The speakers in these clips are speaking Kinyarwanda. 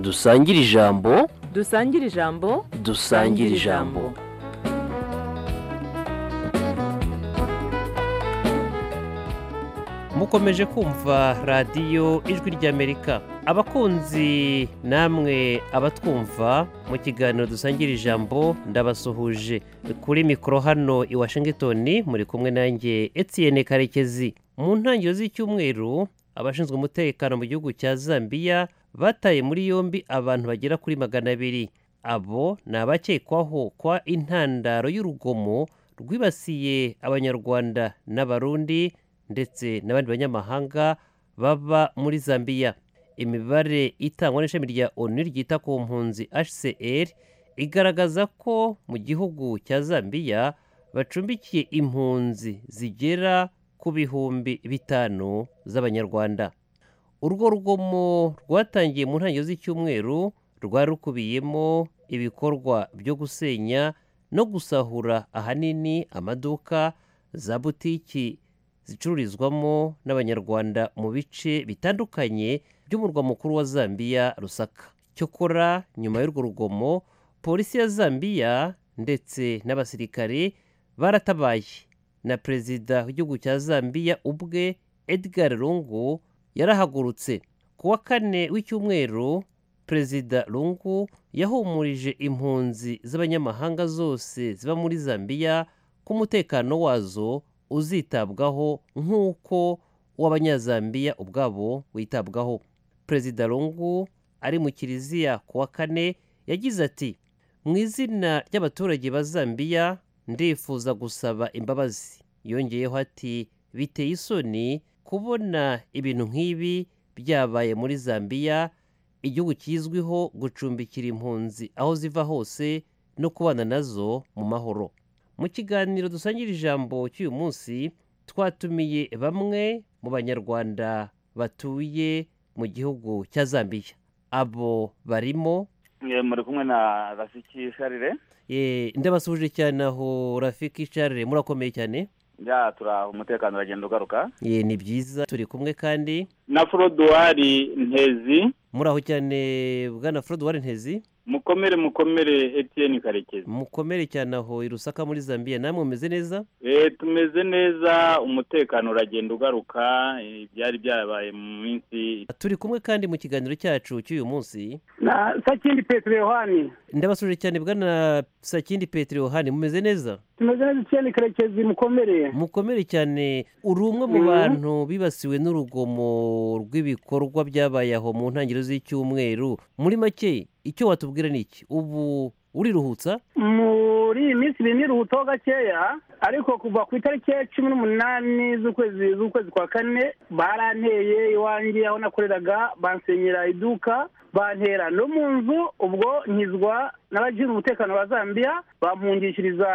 dusangire ijambo dusangire ijambo dusangire ijambo mukomeje kumva radiyo ijwi ry'amerika abakunzi namwe abatwumva mu kiganiro dusangira ijambo ndabasuhuje kuri mikoro hano i washingitoni muri kumwe nanjye etiyene karekezi mu ntangiriro z'icyumweru abashinzwe umutekano mu gihugu cya zambiya bataye muri yombi abantu bagera kuri magana abiri abo ni abakekwaho kwa intandaro y'urugomo rwibasiye abanyarwanda n'abarundi ndetse n'abandi banyamahanga baba muri zambiya imibare itangwa n'ishami rya onu ryita ku mpunzi hcr igaragaza ko mu gihugu cya zambiya bacumbikiye impunzi zigera ku bihumbi bitanu z'abanyarwanda urwo rugomo rwatangiye mu ntangiriro z'icyumweru rwari rukubiyemo ibikorwa byo gusenya no gusahura ahanini amaduka za butiki zicururizwamo n'abanyarwanda mu bice bitandukanye by'umurwa mukuru wa zambiya rusaka cyokora nyuma y'urwo rugomo polisi ya zambiya ndetse n'abasirikare baratabaye na perezida w'igihugu cya zambiya ubwe edgar lungu yarahagurutse ku wa kane w'icyumweru perezida lungu yahumurije impunzi z'abanyamahanga zose ziba muri zambiya ko umutekano wazo uzitabwaho nk'uko uw'abanyazambiya ubwabo witabwaho perezida lungu ari mu kiliziya ku wa kane yagize ati mu izina ry'abaturage ba zambiya ndifuza gusaba imbabazi yongeyeho ati biteye isoni kubona ibintu nk'ibi byabaye muri zambiya igihugu kizwiho gucumbikira impunzi aho ziva hose no kubana nazo mu mahoro mu kiganiro dusangira ijambo cy'uyu munsi twatumiye bamwe mu banyarwanda batuye mu gihugu cya zambiya abo barimo muri kumwe na rasiki sharire Eh, ndabasuhuje cyane aho rafiki carire murakomeye cyane ya turaha umutekano uragenda ugaruka Eh, ni byiza turi kumwe kandi na forodowari ntezi muraho cyane bwana forodowari ntezi mukomere mukomere etiyeni karekezi mukomere cyane aho i rusaka muri zambiya namwe mumeze neza Eh, tumeze neza umutekano uragenda ugaruka eh, ibyari byabaye mu minsi turi kumwe kandi mu kiganiro cyacu cy'uyu munsi na sakindi petero yohani ndabasuje cyane bwana sakindi petero yohani mumeze neza tumeze neza icyenda karekezi mukomere mukomere cyane uri umwe mu Mhm. bantu bibasiwe n'urugomo rw'ibikorwa byabaye aho mu ntangiriro z'icyumweru muri make icyo watubwira ni iki ubu uriruhutsa muri iyi minsi ibintu iruhutaho gakeya ariko kuva ku itariki ya cumi n'umunani z'ukwezi z'ukwezi kwa kane baranteye iwanjye aho nakoreraga bansenyera iduka bantera no mu nzu ubwo nkizwa n'abashinzwe umutekano ba zambiya bampungishiriza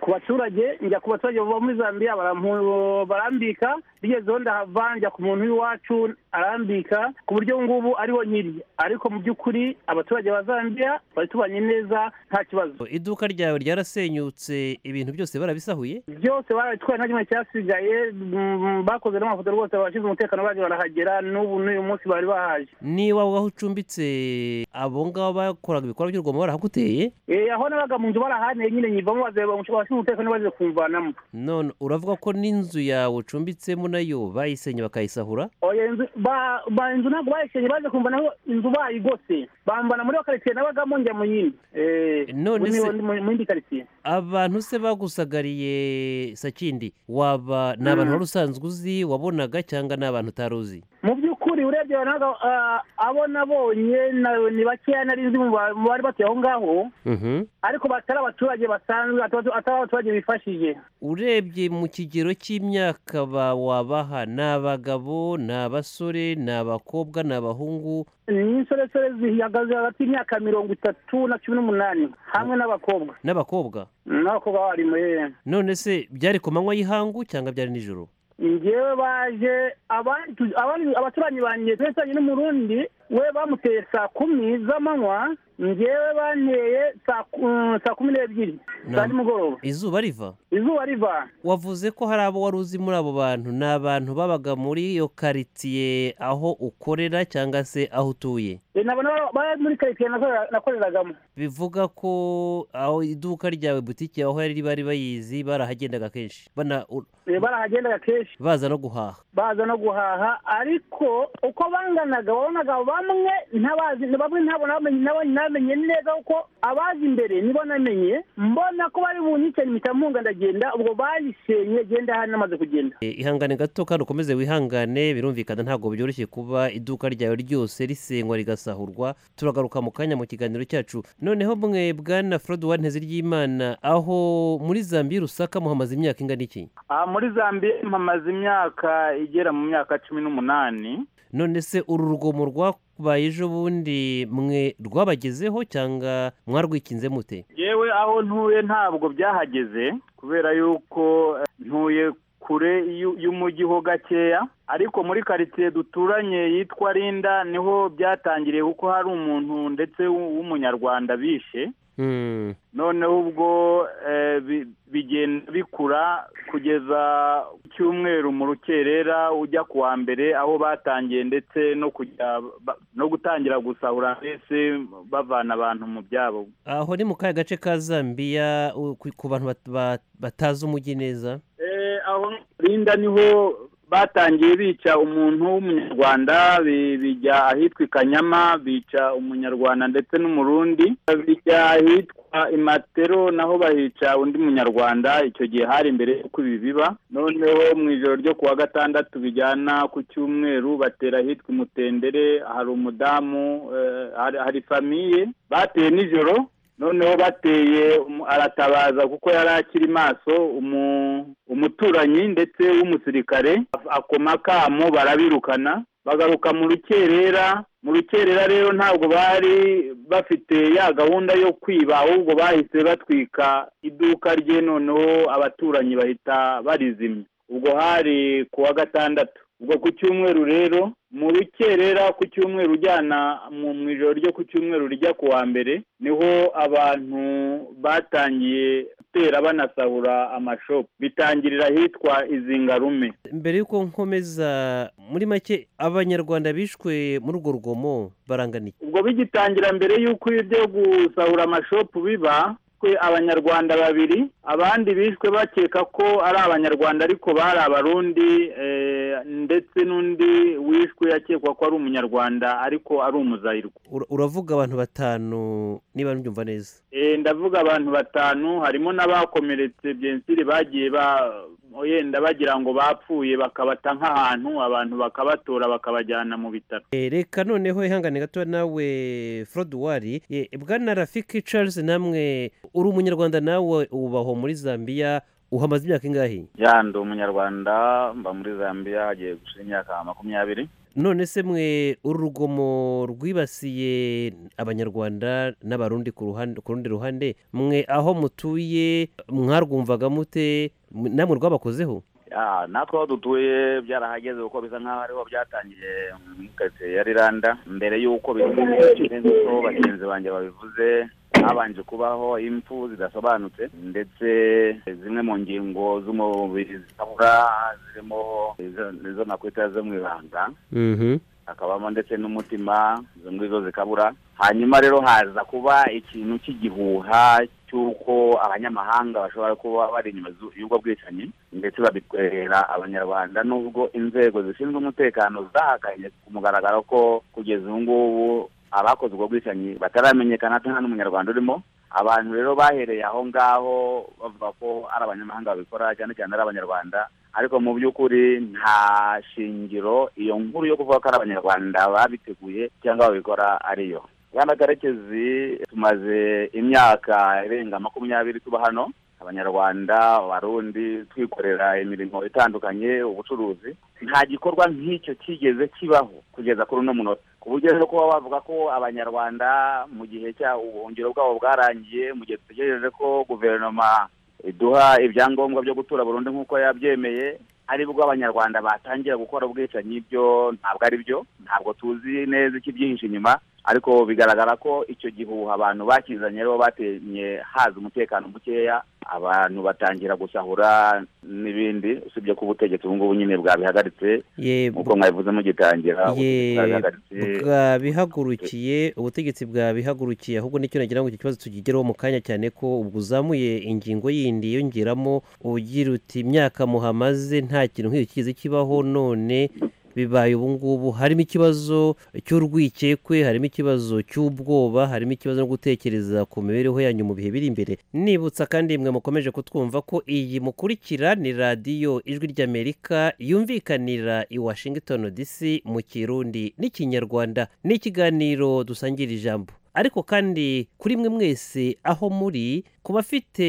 ku baturage njya ku baturage baba muri zambiya barampu- barambika bigezeho ndahava njya ku muntu w'iwacu arambika ku buryo ubu ngubu ariho nkiri ariko mu by'ukuri abaturage ba zambiya bari tubanye neza nta kibazo iduka ryawe ryarasenyutse ibintu byose barabisahuye byose barabitwaye nta kimwe cyasigaye mm, bakoze n'amafoto rwose abashinzwe umutekano baje barahagera n'ubu n'uyu munsi bari bahaje niba aho ucumbitse abo ngabo bakoraga ibikorwa by'urugomo barahaguteye Eh, aho nabaga mu nzu barahaniye nyine nyivamo baze abashinzwe umutekano baje kumvanamo none uravuga ko n'inzu yawe ucumbitsemo nayo bayisenye bakayisahura oya inzu ba ba- inzu ntabwo bayisenye baje kumva naho inzu bayigose bambana muri wa karitsiye nabagamo njya mu yindi Eh, None muri- se- mu mu yindi karitsiye abantu se bagusagariye sakindi waba ni abantu wari usanzwe uzi wabonaga cyangwa ni abantu utari uzi mu by'ukuri urebye abantu ntabwo, ah, abo nabonye na- ni bakeya nari nzi mu ba- mu bari batuye aho ngaho Mhm. ariko batari abaturage basanzwe ataba- atari abaturage bifashije urebye mu kigero cy'imyaka ba- wabaha ni abagabo ni abasore ni abakobwa ni abahungu insoresore zihagaze hagati y'imyaka mirongo itatu na cumi n'umunani hamwe n'abakobwa n'abakobwa n'abakobwa barimo yewe none se byari ku manywa y'ihangu cyangwa byari nijoro njyewe baje abandi- abandi- abaturanyi banjye twese tujyanye n'umurundi we bamuteye saa kumi z'amanywa ngewe banteye saa ku- saa kumi n'ebyiri za Nam- nimugoroba izuba riva izuba riva wavuze ko hari abo wari uzi muri abo bantu ni abantu babaga muri iyo karitsiye aho ukorera cyangwa se aho utuye Eh, nabona ba- bari muri karitsiye nakorera- nakoreragamo bivuga ko aho iduka ryawe butike aho yari bari bayizi barahagendaga kenshi bana u- Eh, barahagendaga kenshi baza no guhaha baza no guhaha ariko uko banganaga wabonaga bamwe ntabazi bamwe ntabona bamenye n'abandi ntamenye neza kuko abazi imbere nibo namenye mbona ko bari bunyice mpitamunga ndagenda ubwo bayisenye genda hano namaze kugenda E, ihangane gato kandi ukomeze wihangane birumvikana ntabwo byoroshye kuba iduka ryawe ryose risenywa rigasahurwa turagaruka mu kanya mu kiganiro cyacu noneho mwe bwana Frode wanteze ry'imana aho muri Zambia Rusaka muhamaze imyaka ingana iki aha muri zambia mpamaze imyaka igera mu myaka cumi n'umunani none se uru rugomo rwabaye ejo bundi mwe rwabagezeho cyangwa mwarwikinze mute yewe aho ntuye ntabwo byahageze kubera yuko eh, ntuye kure y'u- y'umujyi ho gakeya ariko muri karitsiye duturanye yitwa rinda niho byatangiriye kuko hari umuntu ndetse w'u- w'umunyarwanda bishe Hmm. noneho ubwo eh, bi- bigenda bikura kugeza ku cyumweru mu rukerera ujya ku wa mbere aho batangiye ndetse no kujya ba- no gutangira gusahura mbese bavana abantu mu byabo aho ni mu kahe gace ka zambiya u- ku ku bantu bat- ba- batazi umujyi neza Eh, aho rinda niho batangiye bica umuntu w'umunyarwanda bi- bijya ahitwa i kanyama bica umunyarwanda ndetse n'umurundi bijya ahitwa imatero naho bahica undi munyarwanda icyo gihe hari imbere y'uko ibi biba noneho mu ijoro ryo ku wa gatandatu bijyana ku cyumweru batera ahitwa imutendere hari umudamu eh, hari- hari famiye bateye nijoro noneho bateye umu- aratabaza kuko yari akiri maso umu- umuturanyi ndetse w'umusirikare af- akoma akamo barabirukana bagaruka mu rukerera mu rukerera rero ntabwo bari bafite ya gahunda yo kwiba ahubwo bahise batwika iduka rye noneho abaturanyi bahita barizimya ubwo hari ku wa gatandatu ubwo ku cyumweru rero mu rukerera ku cyumweru ujyana mu mu ijoro ryo ku cyumweru rijya ku wa mbere niho abantu batangiye gutera banasahura amashopu bitangirira ahitwa izingarume mbere y'uko nkomeza muri make abanyarwanda bishwe muri urwo rugomo barangana iki ubwo bigitangira mbere y'uko ibi byo gusahura amashopu biba twe abanyarwanda babiri abandi bishwe bakeka ko ari abanyarwanda ariko bari abarundi eh, ndetse n'undi wishwe akekwa ko ari umunyarwanda ariko ari umuzayirwa Ura- uravuga abantu batanu niba nbyumva neza Eh, ndavuga abantu batanu harimo n'abakomeretse byensiri bagiye ba yenda bagira ngo bapfuye bakabata nk'ahantu abantu bakabatora bakabajyana mu bitaro E, reka noneho ihangane gato nawe Frode wari e, bwana Rafiki Charles namwe uri umunyarwanda nawe ubaho muri Zambia uhamaze imyaka ingahe ya ndi umunyarwanda mba muri zambia hagiye gushira imyaka makumyabiri none se mwe uru rugomo rwibasiye abanyarwanda n'abarundi ku ruhande- ku rundi ruhande mwe aho mutuye mwarwumvaga mute M- namwe rwabakozeho Ya, natwe aho dutuye byarahageze kuko bisa nk'aho ariho byatangiye muri karitsiye ya riranda mbere y'uko bimenyekana nk'uko bagenzi banjye babivuze habanje kubaho impfu zidasobanutse ndetse zimwe mu ngingo z'umubiri zitabura zirimo izo- izo nakwita zo mu ibanga hakabamo ndetse n'umutima izo ngizo zikabura hanyuma rero haza kuba ikintu cy'igihuha cy'uko abanyamahanga bashobora kuba bari inyuma zu- y'ubwo bwicanyi ndetse babikorera abanyarwanda nubwo inzego zishinzwe umutekano zahakanye ku mugaragaro ko kugeza ubu ngubu abakoze ubwo bwicanyi bataramenyekana ati nta n'umunyarwanda urimo abantu rero bahereye aho ngaho bavuga ko ari abanyamahanga babikora cyane cyane ari abanyarwanda ariko mu by'ukuri nta shingiro iyo nkuru yo kuvuga ko ari abanyarwanda babiteguye cyangwa babikora ariyo bwana karekezi tumaze imyaka irenga makumyabiri tuba hano abanyarwanda abarundi twikorera imirimo itandukanye ubucuruzi nta gikorwa nk'icyo kigeze kibaho kugeza kuri uno munota ku buryo rero kuba bavuga ko abanyarwanda mu gihe cya ubuhungiro bwabo bwarangiye mu gihe dutegereje ko guverinoma iduha ibyangombwa byo gutura burundu nk'uko yabyemeye aribwo abanyarwanda batangira gukora ubwicanyi byo ntabwo ari byo ntabwo tuzi neza ikibyihishe inyuma ariko bigaragara ko icyo gihuha abantu bakizanye rero batenye haza umutekano mukeya abantu batangira gusahura n'ibindi usibye ko ubutegetsi ubu ngubu nyine bwabihagaritse Ye- nk'uko mwabivuze mugitangira Ye- ubutegetsi bwabihagaritse bwabihagurukiye ubutegetsi bwabihagurukiye ahubwo nicyo nagira ngo iki kibazo tukigereho mu kanya cyane ko ubwo uzamuye ingingo yindi yongeramo ugira uti imyaka muhamaze nta kintu nk'iki kizi kibaho none bibaye ubu ngubu harimo ikibazo cy'urwikekwe harimo ikibazo cy'ubwoba harimo ikibazo no gutekereza ku mibereho yanyu mu bihe biri imbere nibutsa kandi mwe mukomeje kutwumva ko iyi mukurikira ni radiyo ijwi ry'amerika yumvikanira i washington dc mu kirundi n'ikinyarwanda ni ikiganiro dusangira ijambo ariko kandi kuri mwe mwese aho muri ku bafite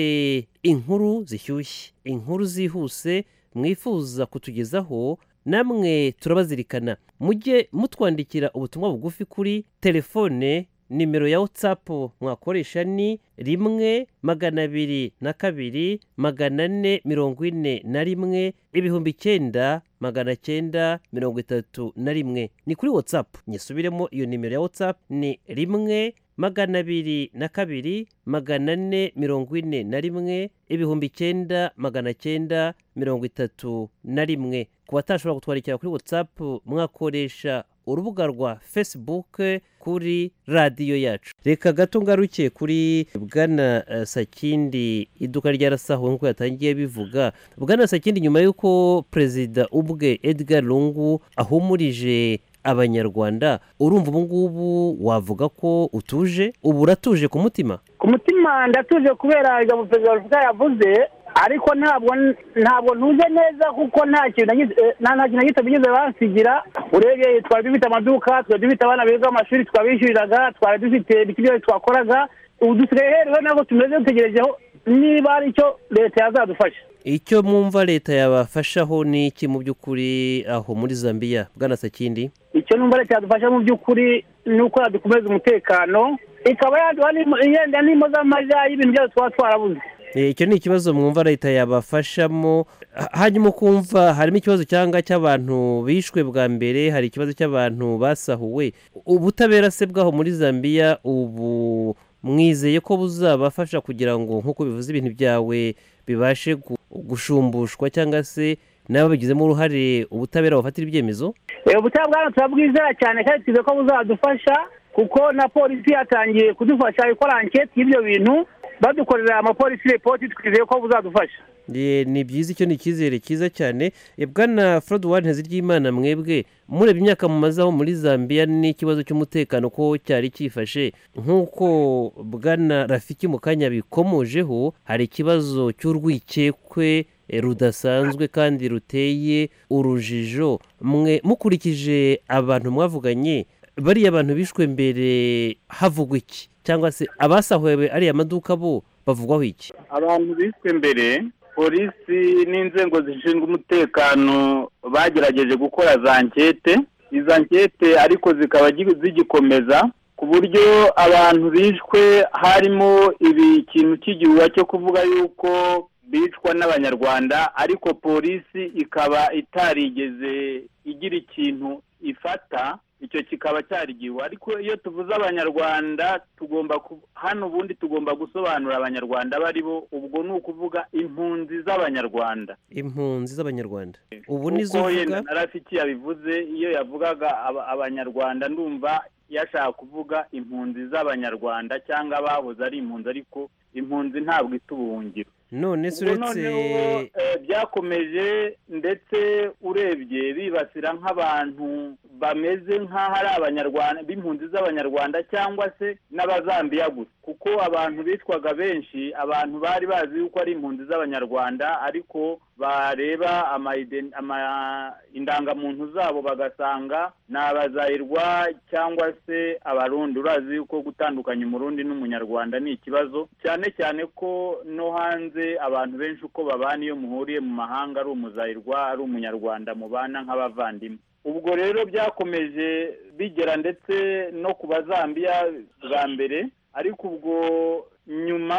inkuru zishyushye inkuru zihuse mwifuza kutugezaho namwe turabazirikana mujye mutwandikira ubutumwa bugufi kuri telefone nimero ya watsapu mwakoresha ni rimwe magana abiri na kabiri magana ane mirongo ine na rimwe ibihumbi icyenda magana cyenda mirongo itatu na rimwe ni kuri watsapu nyisubiremo iyo nimero ya watsapu ni rimwe magana abiri na kabiri magana ane mirongo ine na rimwe ibihumbi icyenda magana cyenda mirongo itatu na rimwe ku batashobora kutwandikira kuri whatsapp mwakoresha urubuga rwa facebook kuri radiyo yacu reka gato ngaruke kuri bwana eh, sakindi iduka ryarasahuwe nk'uko yatangiye bivuga bwana sakindi nyuma y'uko perezida ubwe edgar lungu ahumurije abanyarwanda urumva ubu ngubu wavuga ko utuje ubu uratuje ku mutima ku mutima ndatuje kubera ijambo perezida wa repubulika yavuze ariko ntabwo ntabwo ntuje neza kuko nta kintu nagize- eh, nta nta kintu na gito bigeze bansigira urebye twari dufite amaduka twari dufite abana biga amashuri twabishyuriraga twari dufite ibiki byose twakoraga ubu dusigaye heriwe ntabwo tumeze dutegerejeho niba hari icyo leta yazadufasha icyo mwumva leta yabafashaho ni iki mu by'ukuri aho muri zambiya bwana sakindi icyo numva leta yadufasha mu by'ukuri ni uko yadukomeza umutekano ikaba yaduha n'imo- yenda n'imo z'amajya y'ibintu byose twaba twarabuze Eh, icyo ni ikibazo mwumva leta yabafashamo Ha- hanyuma ukumva harimo ikibazo cyangwa cy'abantu bishwe bwa mbere hari ikibazo cy'abantu basahuwe ubutabera se bwaho muri zambiya ubu mwizeye ko buzabafasha kugira ngo nk'uko bivuze ibintu byawe bibashe gu- gushumbushwa cyangwa se n'ababigizemo uruhare ubutabera bufatira ibyemezo Eh, ubutaha bwana turabwizera cyane kandi tuzi ko buzadufasha kuko na polisi yatangiye kudufasha ikora anketi y'ibyo bintu badukorera amapolisi repoti twizeye ko buzadufasha Ye, ni byiza icyo ni icyizere cyiza cyane E, bwana Fred Warren ry'imana mwebwe murebye imyaka mumaze aho muri Zambia n'ikibazo cy'umutekano ko cyari cyifashe nk'uko bwana Rafiki mu kanya bikomojeho hari ikibazo cy'urwikekwe e, rudasanzwe kandi ruteye urujijo mwe mukurikije abantu mwavuganye bariya abantu bishwe mbere havugwa iki cyangwa se abasahuwe ariya maduka bo bavugwaho iki abantu bishwe mbere polisi n'inzego zishinzwe umutekano bagerageje gukora za nkete izo nkete ariko zikaba gi- zigikomeza ku buryo abantu bishwe harimo ibi ikintu cy'igihuha cyo kuvuga yuko bicwa n'abanyarwanda ariko polisi ikaba itarigeze igira ikintu ifata icyo kikaba cyarigiwe ariko iyo tuvuze abanyarwanda tugomba ku- hano ubundi tugomba gusobanura abanyarwanda abo ari bo ubwo ni ukuvuga impunzi z'abanyarwanda impunzi z'abanyarwanda ubu nizo kuko uvuga yenda na rafiki yabivuze iyo yavugaga aba- abanyarwanda ndumva yashaka kuvuga impunzi z'abanyarwanda cyangwa abahoze ari impunzi ariko impunzi ntabwo itubuhungira none se ubwo uretse noneho eh, byakomeje ndetse urebye bibasira nk'abantu bameze nk'aho ari abanyarwanda b'impunzi z'abanyarwanda cyangwa se n'abazambiya gusa kuko abantu bitwaga benshi abantu bari bazi yuko ari impunzi z'abanyarwanda ariko bareba ama iden- ama- indangamuntu zabo bagasanga ni abazayirwa cyangwa se abarundi urazi yuko gutandukanya umurundi n'umunyarwanda ni ikibazo cyane cyane ko no hanze abantu benshi uko babana iyo muhuriye mu mahanga ari umuzayirwa ari umunyarwanda mubana nk'abavandimwe ubwo rero byakomeje bigera ndetse no ku bazambiya bwa mbere ariko ubwo nyuma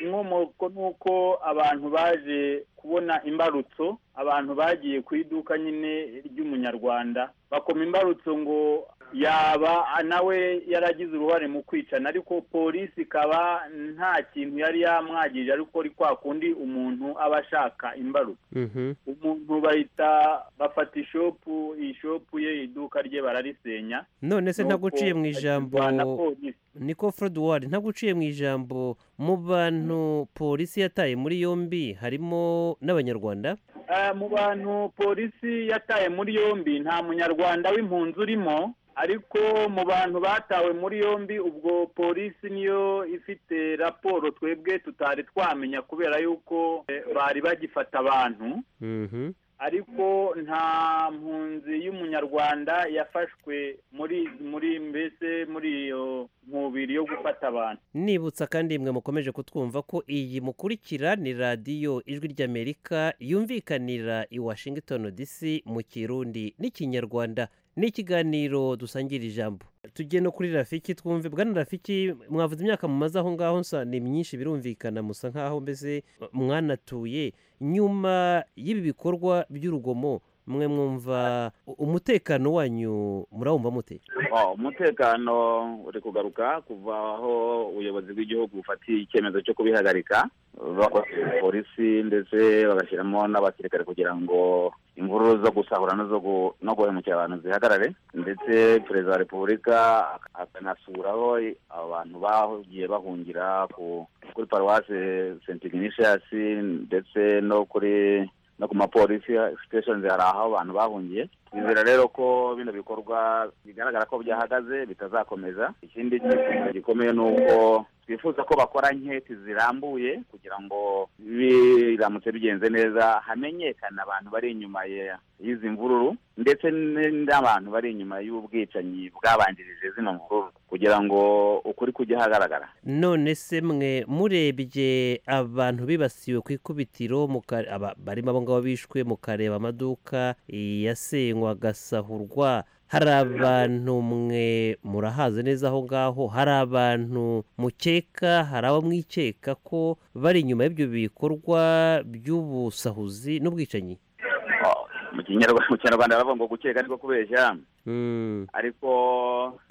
inkomoko ni uko abantu baje kubona imbarutso abantu bagiye ku iduka nyine ry'umunyarwanda bakoma imbarutso ngo yaba nawe yaragize uruhare mu kwicana ariko polisi ikaba nta kintu yari yamwagije ariko ari kwa kundi umuntu aba ashaka imbaruka Mhm. umuntu bahita bafata ishopu ishopu ye iduka rye bararisenya none se ntabwo uciye mu Nuko ijambo akirwana na polisi niko Fred Ward ntabwo uciye mu ijambo mu bantu polisi yataye muri yombi harimo n'abanyarwanda Eh, mu bantu polisi yataye muri yombi nta munyarwanda w'impunzi urimo ariko mu bantu batawe muri yombi ubwo polisi niyo ifite raporo twebwe tutari twamenya kubera yuko eh, bari bagifata abantu Mhm. ariko nta mpunzi y'umunyarwanda yafashwe muri muri mbese muri iyo nkubiri yo gufata abantu nibutsa kandi mwe mukomeje kutwumva ko iyi mukurikira ni radiyo ijwi ry'amerika yumvikanira i washington dc mu kirundi n'ikinyarwanda ni ikiganiro dusangira ijambo tujye no kuri rafiki twumve bwana rafiki mwavuze imyaka mumaze aho ngaho nsa ni myinshi birumvikana musa nk'aho mbese mwanatuye nyuma y'ibi bikorwa by'urugomo mwe mwumva umutekano wanyu murawumva mute Oh, umutekano uri kugaruka kuva aho ubuyobozi bw'igihugu bufatiye icyemezo cyo kubihagarika bakoresheje polisi ndetse bagashyiramo n'abasirikare kugira ngo imvururu zo gusahura no zo gu- no guhemukira abantu zihagarare ndetse perezida wa repubulika ak- akanasuraho i- abantu bagiye bahungira ku- kuri paruwasi senti ignatius ndetse no kuri no ku mapolisi siteshoni hari aho abantu bahungiye twizera rero ko bino bikorwa bigaragara ko byahagaze bitazakomeza ikindi kintu gikomeye ni uko twifuza ko bakora inketi zirambuye kugira ngo biramutse bigenze neza hamenyekane abantu bari inyuma ya- y'izi mvururu ndetse n- n'abantu bari inyuma y'ubwicanyi bwabanjirije zino mvururu kugira ngo ukuri kujye ahagaragara none se mwe murebye abantu bibasiwe ku ikubitiro muka- aba- barimo abo ngabo bishwe mukareba amaduka yasenywa agasahurwa hari abantu mwe murahaze neza aho ngaho hari abantu mukeka hari abo mwikeka ko bari inyuma y'ibyo bikorwa by'ubusahuzi n'ubwicanyi Oh, mu kinyarwanda mu kinyarwanda baravuga ngo gukeka ariko kubeshya ariko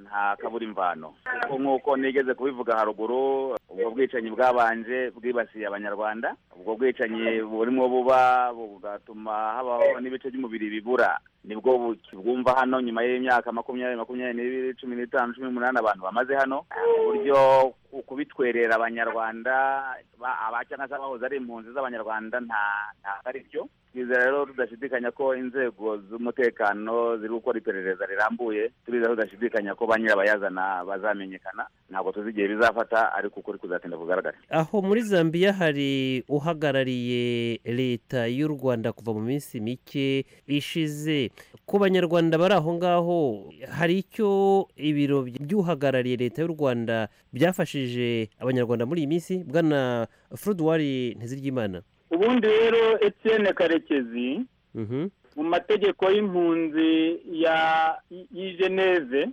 nta kabura imvano kuko nk'uko nigeze kubivuga haruguru ubwo bwicanyi bwabanje bwibasiye abanyarwanda ubwo bwicanyi burimo buba bugatuma habaho n'ibice by'umubiri bibura nibwo bu- bwumva hano nyuma y'imyaka makumyabiri makumyabiri n'ibiri cumi n'itanu cumi n'umunani abantu bamaze hano uburyo ku- kubitwerera abanyarwanda ba- aba cyangwa se abahoze ari impunzi z'abanyarwanda nta ntabwo ari byo twizera rero tudashidikanya ko inzego z'umutekano ziri gukora iperereza rirambuye turizera tudashidikanya ko ba nyirabayazana bazamenyekana ntabwo tuzi igihe bizafata ariko ukuri kuzatinda kugaragara aho muri zambia hari uhagarariye leta y'u rwanda kuva mu minsi mike ishize ku banyarwanda bari aho ngaho hari icyo ibiro by'uhagarariye leta y'u rwanda byafashije abanyarwanda muri iyi minsi bwana furudwari ntiziryimana ubundi rero Etienne karekezi mu mategeko y'impunzi ya y'i Geneve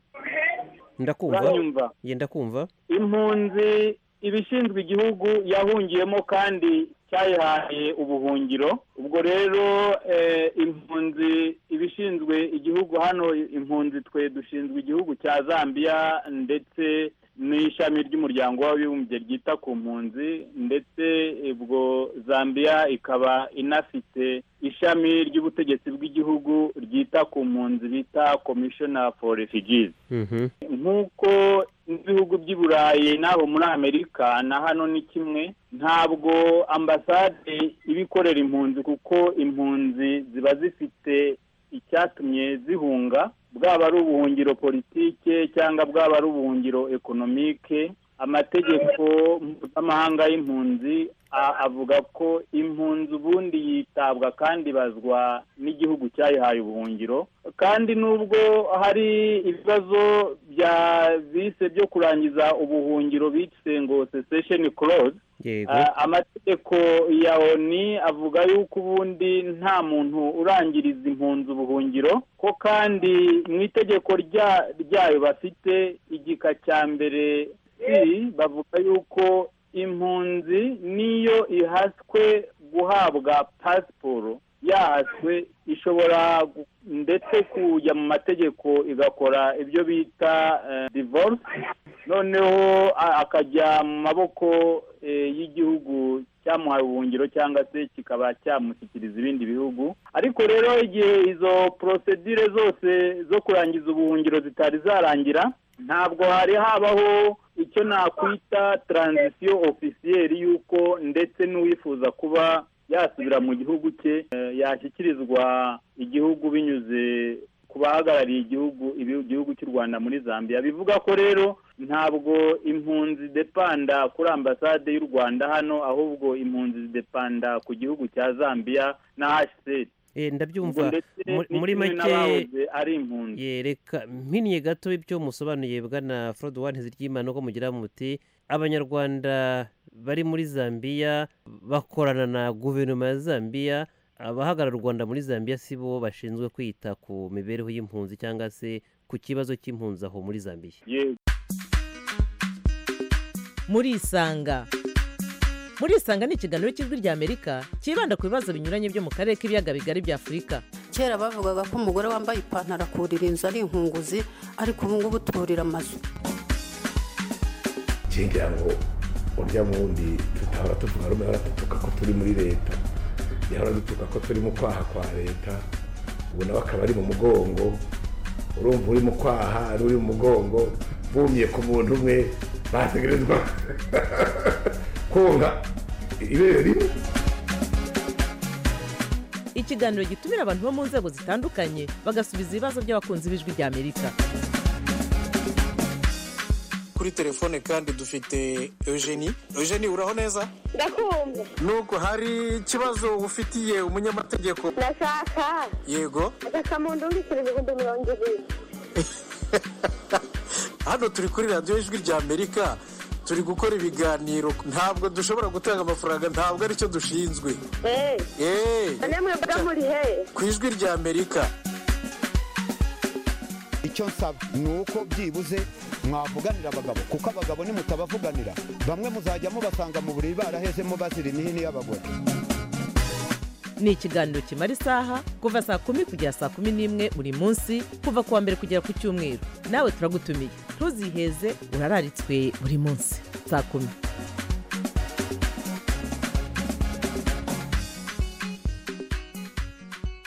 ndakumva uranyumva yenda kumva impunzi ibishinzwe igihugu yahungiyemo kandi cyayihaye ubuhungiro ubwo rero eh, impunzi ibishinzwe igihugu hano impunzi twe dushinzwe igihugu cya zambia ndetse n'ishami ry'umuryango w'abibumbye ryita ku mpunzi ndetse ubwo zambia ikaba inafite ishami ry'ubutegetsi bw'igihugu ryita ku mpunzi bita commissioner for refugees nk'uko n'ibihugu by'i burayi n'abo muri amerika na hano ni kimwe ntabwo ambasade iba ikorera impunzi kuko impunzi ziba zifite icyatumye zihunga bwaba ari ubuhungiro politike cyangwa bwaba ari ubuhungiro ekonomike amategeko mpuzamahanga y'impunzi a- avuga ko impunzi ubundi yitabwa kandi ibazwa n'igihugu cyayihaye ubuhungiro kandi nubwo hari ibibazo bya bise byo kurangiza ubuhungiro bise ngo secession clause yego Ah, amategeko ya oni avuga yuko ubundi nta muntu urangiriza impunzi ubuhungiro ko kandi mu itegeko rya- ryayo bafite igika cya mbere iri bavuga yuko impunzi niyo ihaswe guhabwa pasiporo yahaswe ishobora gu- ndetse kujya mu mategeko igakora ibyo bita eh, divorce noneho a- akajya mu maboko eh, y'igihugu cyamuhaye ubuhungiro cyangwa se kikaba cyamushyikiriza ibindi bihugu ariko rero igihe izo porosedire zose zo kurangiza ubuhungiro zitari zarangira ntabwo hari habaho icyo nakwita taranzisiyo ofisiyeri y'uko ndetse n'uwifuza kuba yasubira mu gihugu cye eh, yashyikirizwa igihugu binyuze ku bahagarariye igihugu ibi- igihugu cy'u rwanda muri zambia bivuga ko rero ntabwo impunzi depanda kuri ambasade y'u rwanda hano ahubwo impunzi depanda ku gihugu cya zambia na hsd Eh, ubwo ndabyumva ndetse muri- ni muri kimwe make- n'abahoze ari impunzi yereka mpinnye gato ibyo musobanuye bwana Ford One Hizigiyimana ko mugira muti abanyarwanda bari muri Zambia bakorana na guverinoma ya Zambia abahagarara u Rwanda muri Zambia si bo bashinzwe kwita ku mibereho y'impunzi cyangwa se ku kibazo cy'impunzi aho muri Zambia yego murisanga murisanga ni ikiganiro cy'ijwi ry'amerika cyibanda ku bibazo binyuranye byo mu karere k'ibiyaga bigari bya afurika kera bavugaga ko umugore wambaye ipantaro akurira inzu ari inkunguzi ariko ubu ngubu turira amazu ngira ngo urya wundi tutahora tuvuga rumwe ahora dutuka ko turi muri leta yahora dutuka ko turi mu kwaha kwa leta ubu nawe akaba ari mu mugongo urumva uri mu kwaha ari uri mu mugongo bumye ku muntu umwe bategerezwa kunga ibere rimwe ikiganiro gitumira abantu bo mu nzego zitandukanye bagasubiza ibibazo by'abakunzi b'ijwi ry'amerika kuri telefone kandi dufite eugenie eugenie uraho neza ndakumva nuko hari ikibazo ufitiye umunyamategeko ndashaka yego agakamuntu ndishyura ibihumbi mirongo ibiri hano turi kuri radiyo ijwi rya amerika turi gukora ibiganiro ntabwo dushobora gutanga amafaranga ntabwo aricyo dushinzwe eee eee none mwebwe muri hehe ku ijwi rya amerika icyo nsaba ni uko byibuze mwavuganira abagabo kuko abagabo nimutabavuganira bamwe muzajya mubasanga mu buriri barahezemo bazira imihini y'abagore ni ikiganiro kimara isaha kuva saa kumi kugera saa kumi n'imwe buri munsi kuva ku wa mbere kugera ku cyumweru nawe turagutumiye ntuziheze urararitswe buri munsi saa kumi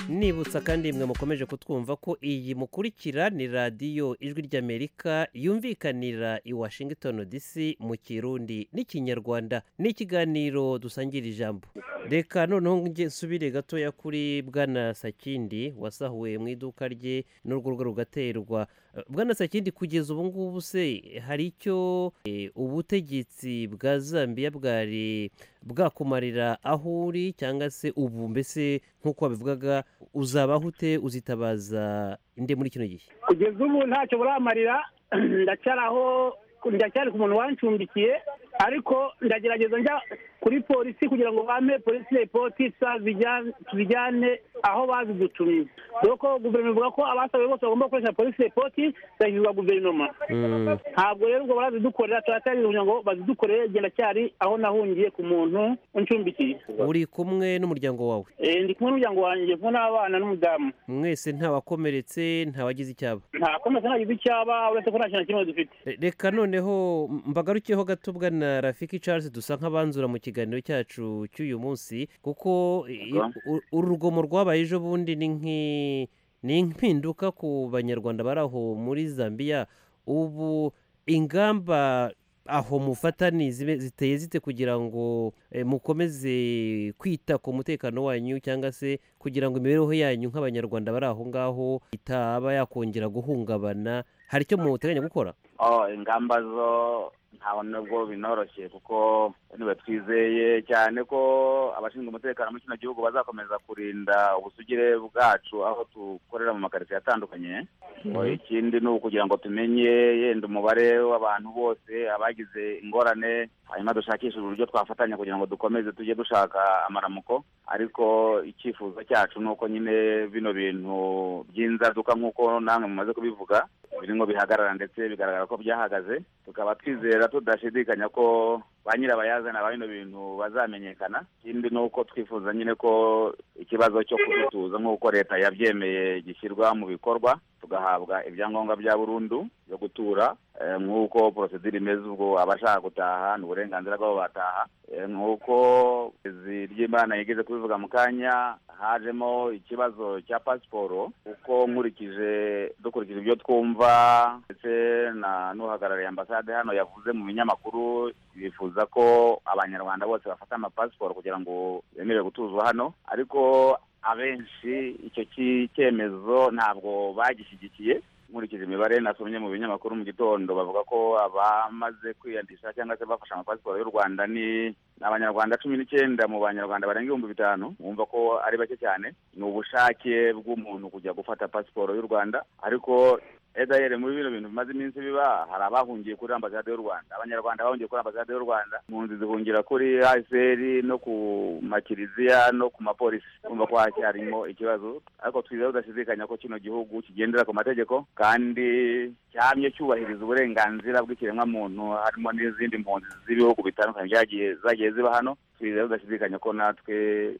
nibutsa kandi mwe mukomeje kutwumva ko iyi mukurikira ni radiyo ijwi ry'amerika yumvikanira i washington dc mu kirundi n'ikinyarwanda n'ikiganiro dusangira ijambo reka noneho nge nsubire gatoya kuri bwana sakindi wasahuwe mu iduka rye n'urugo rugaterwa Eh, bwana sakindi kugeza ubu ngubu se hari icyo eh, ubutegetsi bwa zambia bwari bwakumarira aho uri cyangwa se ubu mbese nk'uko wabivugaga uzabaho ute uzitabaza inde muri kino gihe kugeza ubu ntacyo buramarira ndacyari aho ndacyari ku muntu wancumbikiye ariko ndagerageza njya kuri polisi kugira ngo bampe polisi repotisa tuzijyane aho bazidutumye dore ko guverinoma ivuga ko abasabe bose bagomba gukoresha polisi repoti zigashyirwa guverinoma ntabwo rero ngo barazidukorera turacyari kugira ngo bazidukorere igihe ndacyari aho nahungiye ku muntu uncumbikiye uri kumwe n'umuryango wawe Eh, ndi kumwe n'umuryango wanjye kumwe n'abana n'umudamu mwese ntawakomeretse ntawagize icyaba nta komeza ntagize icyaba uretse ko nta kintu na kimwe dufite Re- reka noneho m- mbagarukeho gato bwana rafiki charles dusa nk'abanzura mu kiganiro cyacu cy'uyu munsi kuko i- u- uru rugomo rwabaye ejo bundi ni nk'i- ni impinduka ku banyarwanda bari aho muri zambia ubu ingamba aho mufatani zibe- ziteye zite kugira ngo eh, mukomeze kwita ku mutekano wanyu cyangwa se kugira ngo imibereho yanyu nk'abanyarwanda bari aho ngaho itaba yakongera guhungabana hari icyo muteganya gukora oh ingamba zo ntabwo nubwo binoroshye kuko niba twizeye cyane ko abashinzwe umutekano muri kino gihugu bazakomeza kurinda ubusugire bwacu aho dukorera mu makaritsiye atandukanye ngo ikindi ni ukugira ngo tumenye yenda umubare w'abantu bose abagize ingorane hanyuma dushakishe uburyo twafatanya kugira ngo dukomeze tujye dushaka amaramuko ariko icyifuzo cyacu ni uko nyine bino bintu by'inzaduka nk'uko namwe mumaze kubivuga birimo bihagarara ndetse bigaragara ko byahagaze tukaba twizera tudashidikanya ko ba nyirabayazana ba bino bintu bazamenyekana ikindi ni uko twifuza nyine ko ikibazo cyo kudutuza nk'uko leta yabyemeye gishyirwa mu bikorwa tugahabwa ibyangombwa bya burundu byo gutura eh, nk'uko porosedire imeze ubwo abashaka gutaha ni uburenganzira bwabo bataha Eh, nk'uko izi ry'imana yigeze kubivuga mu kanya hajemo ikibazo cya pasiporo kuko nkurikije dukurikije ibyo twumva ndetse na n'uhagarariye ambasade hano yavuze mu binyamakuru bifuza ko abanyarwanda bose bafata amapasiporo kugira ngo bemerere gutuzwa hano ariko abenshi icyo ki- cyemezo ntabwo bagishyigikiye nkurikije imibare nasomye mu binyamakuru mu gitondo bavuga ko abamaze kwiyandikisha cyangwa se bafashe amapasiporo y'u rwanda ni ni abanyarwanda cumi n'icyenda mu banyarwanda barenga ibihumbi bitanu wumva ko ari bake cyane ni ubushake bw'umuntu kujya gufata pasiporo y'u rwanda ariko edayere muri bino bintu bimaze iminsi biba hari abahungiye kuri ambasade y'u rwanda abanyarwanda bahungiye kuri ambasade y'u rwanda impunzi zihungira kuri asr no ku makiriziya no ku mapolisi kumva ko hacyarimo ikibazo ariko twizera tudashidikanya ko kino gihugu kigendera ku mategeko kandi cyamye cyubahiriza uburenganzira bw'ikiremwamuntu harimo n'izindi mpunzi z'ibihugu bitandukanye byagiye zagiye ziba hano twizera tudashidikanya ko natwe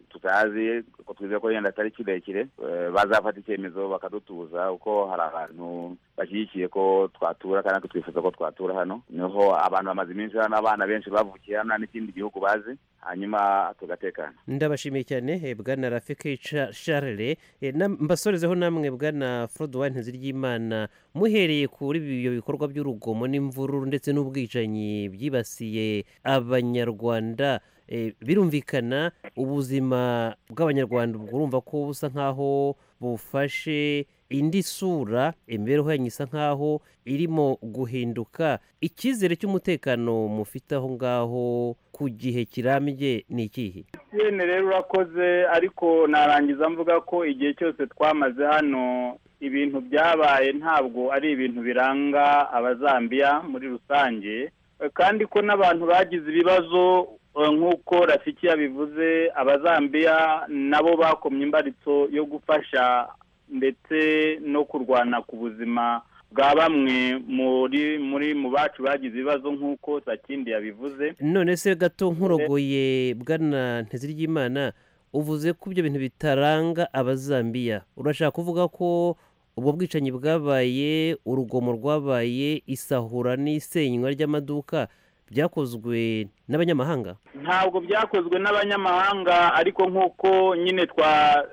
tutazi ko twizera ko yenda atari kirekire eh, bazafata icyemezo bakadutuza kuko hari abantu bashyigikiye ko twatura kandi natwe twifuza ko twatura hano niho abantu bamaze iminsi hano abana benshi bavukiye hano nta n'ikindi gihugu bazi hanyuma tugatekana ndabashimiye cyane eh, bwana rafiki Cha- charle Eh, na- mbasorezeho namwe bwana frodowa ntiziryimana muhereye kuri ibyo bikorwa by'urugomo n'imvururu ndetse n'ubwicanyi byibasiye abanyarwanda eh, birumvikana ubuzima bw'abanyarwanda urumva ko busa nk'aho bufashe indi sura imibereho yanyu isa nk'aho irimo guhinduka icyizere cy'umutekano mufite aho ngaho ku gihe kirambye ni ikihe emutiyene rero urakoze ariko narangiza mvuga ko igihe cyose twamaze hano ibintu byabaye ntabwo ari ibintu biranga abazambiya muri rusange Eh, kandi ko n'abantu bagize ibibazo eh, nk'uko rafiki yabivuze abazambiya nabo bakomye imbaritso yo gufasha ndetse no kurwana ku buzima bwa bamwe muri muri mu bacu bagize ibibazo nk'uko sakindi yabivuze none se gato nkurogoye bwana ntiziryimana uvuze ko ibyo bintu bitaranga abazambiya urashaka kuvuga ko ubwo bwicanyi bwabaye urugomo rwabaye isahura n'isenywa ry'amaduka byakozwe n'abanyamahanga ntabwo byakozwe n'abanyamahanga ariko nk'uko nyine twa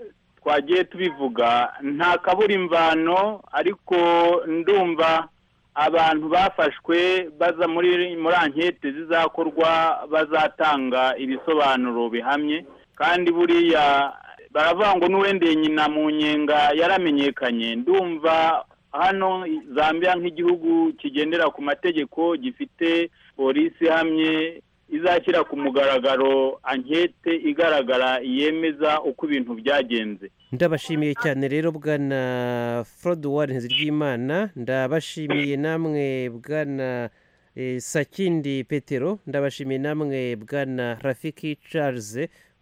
twagiye tubivuga nta kabura imvano ariko ndumva abantu bafashwe baza muri muri ankete zizakorwa bazatanga ibisobanuro bihamye kandi buriya baravuga ngo n'uwendeye nyina mu nyenga yaramenyekanye ndumva hano zambia nk'igihugu kigendera ku mategeko gifite polisi ihamye izashyira ku mugaragaro ankete igaragara yemeza uko ibintu byagenze ndabashimiye cyane rero bwana foruduwari ntiziryimana ndabashimiye namwe bwana eh, sakindi petero ndabashimiye namwe bwana rafiki charles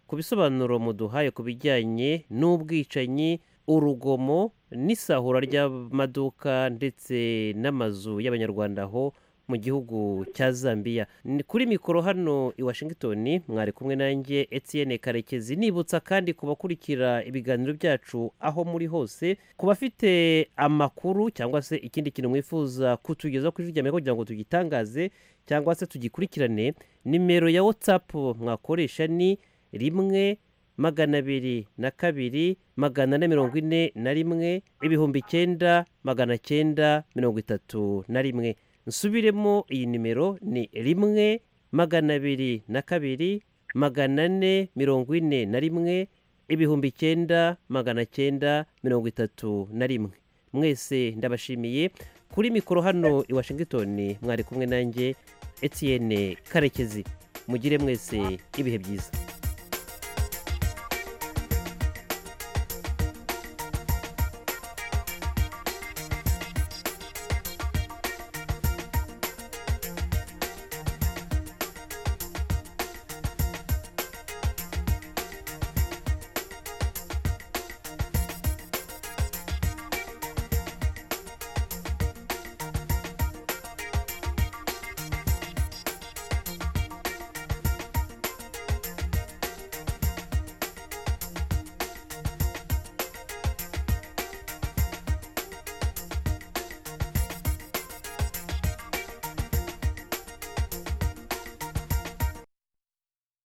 ku bisobanuro muduhaye ku bijyanye n'ubwicanyi urugomo n'isahura ry'amaduka ndetse n'amazu y'abanyarwanda aho mu gihugu cya zambia Ni kuri mikoro hano i washington mwari kumwe nanjye etienne karekezi nibutsa kandi kubakurikira ibiganiro byacu aho muri hose ku bafite amakuru cyangwa se ikindi kintu mwifuza kutugeza ku ijwi rya Amerika kugira ngo tugitangaze cyangwa se tugikurikirane nimero ya whatsapp mwakoresha ni rimwe magana abiri na kabiri magana ane mirongo ine na rimwe ibihumbi icyenda magana cyenda mirongo itatu na rimwe nsubiremo iyi nimero ni rimwe magana abiri na kabiri magana ane mirongo ine na rimwe ibihumbi icyenda magana cyenda mirongo itatu na rimwe mwese ndabashimiye kuri mikoro hano i washington mwari kumwe nanjye etienne karekezi mugire mwese ibihe byiza